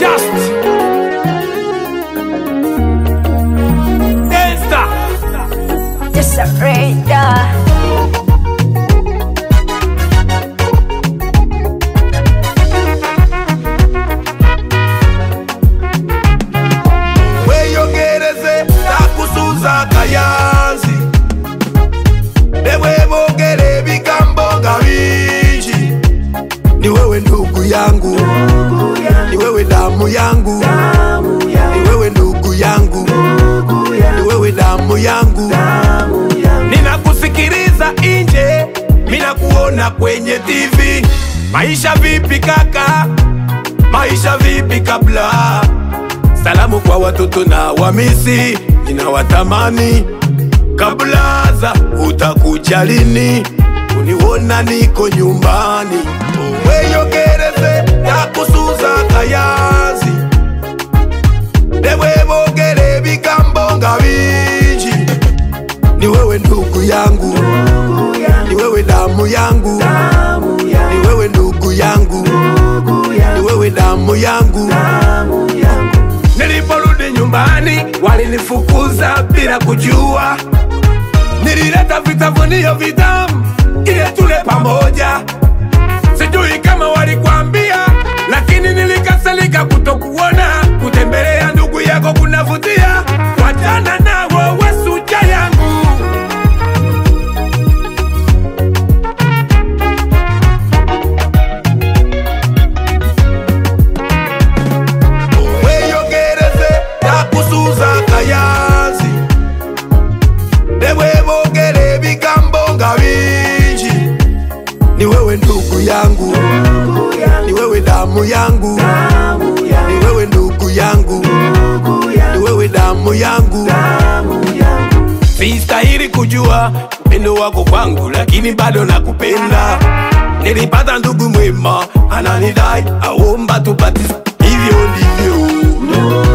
Just Gangsta Just a radar. weyogereze takusuza kayanzi newebogere ebigambo nga bingi ni wewe ndugu yangu ni wewe damu yangu ni wewe ndugu yangu ni wewe damu yangu ninakusikiliza nje minakuona kwenye tv maisha vipi kaka maisha vipi kabla salamu kwa watoto na wamisi ninawatamani kablaza utakuja lini uniwona niko nyumbani weyogereze takusuza kayanzi newebogere ebigambo nga bingi ni wewe ndugu yangu ni wewe damu yangu ni wewe ndugu yangu ni wewe damu yangu Niliporudi nyumbani walinifukuza bila kujua, nilileta vitafunio vitamu ili tule pamoja. Sijui kama walikwambia, lakini nilikasirika kutokuona. Kutembelea ndugu yako kunavutia, wachana nao wesuja yangu. weyogereze takusuza kayanzi newebogere ebigambo nga bingi ni wewe ndugu yangu ni wewe damu yangu ni wewe ndugu yangu ni wewe damu yangu sistahili kujua upendo wako kwangu lakini bado nakupenda nilipata ndugu mwema ananidai aomba tupati hivyo ndivyo